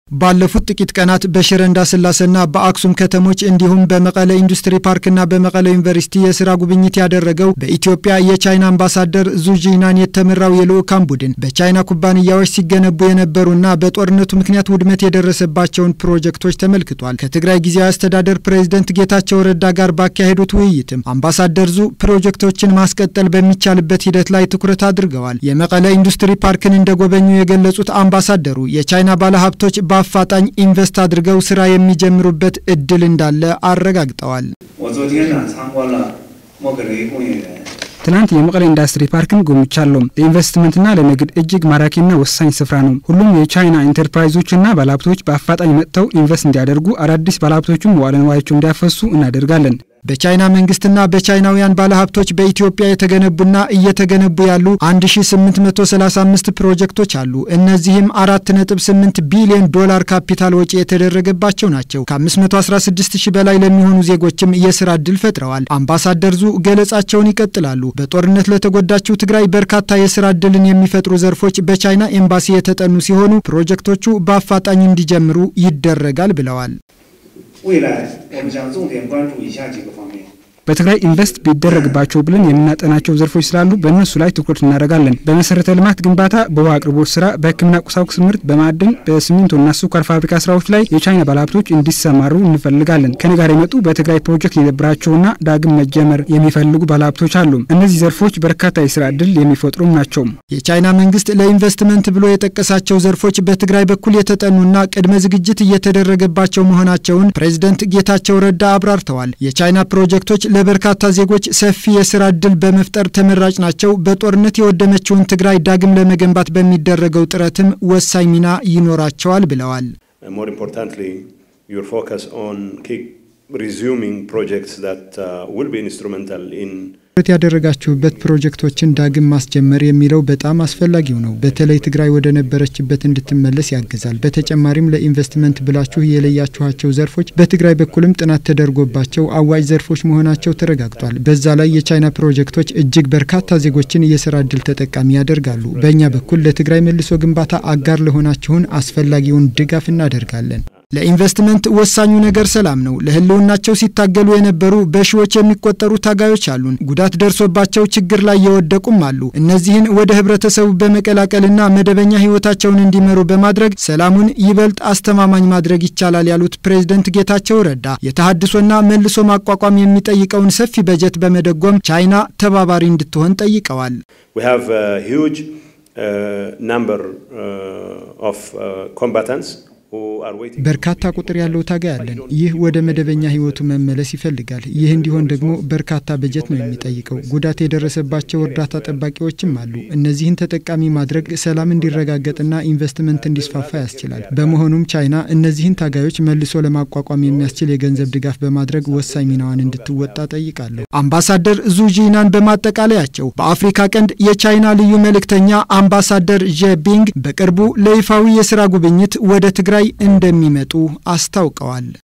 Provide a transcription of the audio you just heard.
ባለፉት ጥቂት ቀናት በሽረ እንዳስላሴና በአክሱም ከተሞች እንዲሁም በመቀለ ኢንዱስትሪ ፓርክና በመቀለ ዩኒቨርሲቲ የስራ ጉብኝት ያደረገው በኢትዮጵያ የቻይና አምባሳደር ዙጂናን የተመራው የልዑካን ቡድን በቻይና ኩባንያዎች ሲገነቡ የነበሩና በጦርነቱ ምክንያት ውድመት የደረሰባቸውን ፕሮጀክቶች ተመልክቷል። ከትግራይ ጊዜያዊ አስተዳደር ፕሬዝደንት ጌታቸው ረዳ ጋር ባካሄዱት ውይይትም አምባሳደር ዙ ፕሮጀክቶችን ማስቀጠል በሚቻልበት ሂደት ላይ ትኩረት አድርገዋል። የመቀለ ኢንዱስትሪ ፓርክን እንደጎበኙ የገለጹት አምባሳደሩ የቻይና ባለሀብቶች በአፋጣኝ ኢንቨስት አድርገው ስራ የሚጀምሩበት እድል እንዳለ አረጋግጠዋል። ትናንት የመቀለ ኢንዱስትሪ ፓርክን ጎብኝቻለሁ። ለኢንቨስትመንትና ለንግድ እጅግ ማራኪና ወሳኝ ስፍራ ነው። ሁሉም የቻይና ኢንተርፕራይዞችና ባለሀብቶች በአፋጣኝ መጥተው ኢንቨስት እንዲያደርጉ፣ አዳዲስ ባለሀብቶችም መዋዕለ ንዋያቸው እንዲያፈሱ እናደርጋለን። በቻይና መንግስትና በቻይናውያን ባለሀብቶች በኢትዮጵያ የተገነቡና እየተገነቡ ያሉ 1835 ፕሮጀክቶች አሉ። እነዚህም 4.8 ቢሊዮን ዶላር ካፒታል ወጪ የተደረገባቸው ናቸው። ከ516 ሺህ በላይ ለሚሆኑ ዜጎችም የስራ ዕድል ፈጥረዋል። አምባሳደር ዙ ገለጻቸውን ይቀጥላሉ። በጦርነት ለተጎዳችው ትግራይ በርካታ የስራ ዕድልን የሚፈጥሩ ዘርፎች በቻይና ኤምባሲ የተጠኑ ሲሆኑ ፕሮጀክቶቹ በአፋጣኝ እንዲጀምሩ ይደረጋል ብለዋል። በትግራይ ኢንቨስት ቢደረግባቸው ብለን የምናጠናቸው ዘርፎች ስላሉ በእነሱ ላይ ትኩረት እናደርጋለን። በመሰረተ ልማት ግንባታ፣ በውሃ አቅርቦት ስራ፣ በሕክምና ቁሳቁስ ምርት፣ በማዕድን፣ በሲሚንቶና ስኳር ፋብሪካ ስራዎች ላይ የቻይና ባለሀብቶች እንዲሰማሩ እንፈልጋለን። ከኔ ጋር የመጡ በትግራይ ፕሮጀክት የነበራቸውና ዳግም መጀመር የሚፈልጉ ባለሀብቶች አሉ። እነዚህ ዘርፎች በርካታ የስራ እድል የሚፈጥሩም ናቸው። የቻይና መንግስት ለኢንቨስትመንት ብሎ የጠቀሳቸው ዘርፎች በትግራይ በኩል የተጠኑና ቅድመ ዝግጅት እየተደረገባቸው መሆናቸውን ፕሬዝደንት ጌታቸው ረዳ አብራርተዋል። የቻይና ፕሮጀክቶች ለበርካታ ዜጎች ሰፊ የስራ ዕድል በመፍጠር ተመራጭ ናቸው። በጦርነት የወደመችውን ትግራይ ዳግም ለመገንባት በሚደረገው ጥረትም ወሳኝ ሚና ይኖራቸዋል ብለዋል። ትኩረት ያደረጋችሁበት ፕሮጀክቶችን ዳግም ማስጀመር የሚለው በጣም አስፈላጊው ነው። በተለይ ትግራይ ወደ ነበረችበት እንድትመለስ ያግዛል። በተጨማሪም ለኢንቨስትመንት ብላችሁ የለያችኋቸው ዘርፎች በትግራይ በኩልም ጥናት ተደርጎባቸው አዋጭ ዘርፎች መሆናቸው ተረጋግጧል። በዛ ላይ የቻይና ፕሮጀክቶች እጅግ በርካታ ዜጎችን የስራ እድል ተጠቃሚ ያደርጋሉ። በእኛ በኩል ለትግራይ መልሶ ግንባታ አጋር ለሆናችሁን አስፈላጊውን ድጋፍ እናደርጋለን። ለኢንቨስትመንት ወሳኙ ነገር ሰላም ነው። ለሕልውናቸው ሲታገሉ የነበሩ በሺዎች የሚቆጠሩ ታጋዮች አሉን። ጉዳት ደርሶባቸው ችግር ላይ የወደቁም አሉ። እነዚህን ወደ ህብረተሰቡ በመቀላቀልና መደበኛ ህይወታቸውን እንዲመሩ በማድረግ ሰላሙን ይበልጥ አስተማማኝ ማድረግ ይቻላል ያሉት ፕሬዝደንት ጌታቸው ረዳ የተሃድሶና መልሶ ማቋቋም የሚጠይቀውን ሰፊ በጀት በመደጎም ቻይና ተባባሪ እንድትሆን ጠይቀዋል። በርካታ ቁጥር ያለው ታጋይ አለን። ይህ ወደ መደበኛ ህይወቱ መመለስ ይፈልጋል። ይህ እንዲሆን ደግሞ በርካታ በጀት ነው የሚጠይቀው። ጉዳት የደረሰባቸው እርዳታ ጠባቂዎችም አሉ። እነዚህን ተጠቃሚ ማድረግ ሰላም እንዲረጋገጥና ኢንቨስትመንት እንዲስፋፋ ያስችላል። በመሆኑም ቻይና እነዚህን ታጋዮች መልሶ ለማቋቋም የሚያስችል የገንዘብ ድጋፍ በማድረግ ወሳኝ ሚናዋን እንድትወጣ ጠይቃለሁ። አምባሳደር ዙ ጂናን በማጠቃለያቸው በአፍሪካ ቀንድ የቻይና ልዩ መልእክተኛ አምባሳደር ዤቢንግ በቅርቡ ለይፋዊ የስራ ጉብኝት ወደ ትግራይ እንደሚመጡ አስታውቀዋል።